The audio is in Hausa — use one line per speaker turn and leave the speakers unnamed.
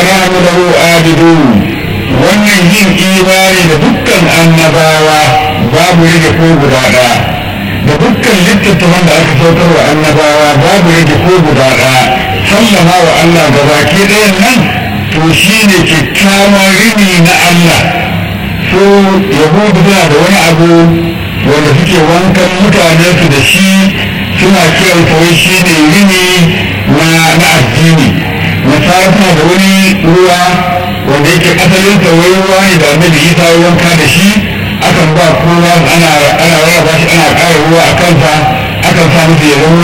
nahnu lahu abidun wannan yin imani da dukkan annabawa babu rage ko guda ɗaya da dukkan littattafan da aka saukar wa annabawa babu rage ko guda ɗaya sallama wa Allah ga baki ɗayan nan to shi ne kyakkyawan rini na Allah so yahudu suna da wani abu wanda suke wankan mutane su da shi suna kiran wai shi ne rini na addini nasara suna da wani ruwa wanda yake asalin sa wai ruwa ne da annabi isa ya wanka da shi akan ba kowa ana ana rarraba shi ana ƙara ruwa a kansa akan sa musu ya zama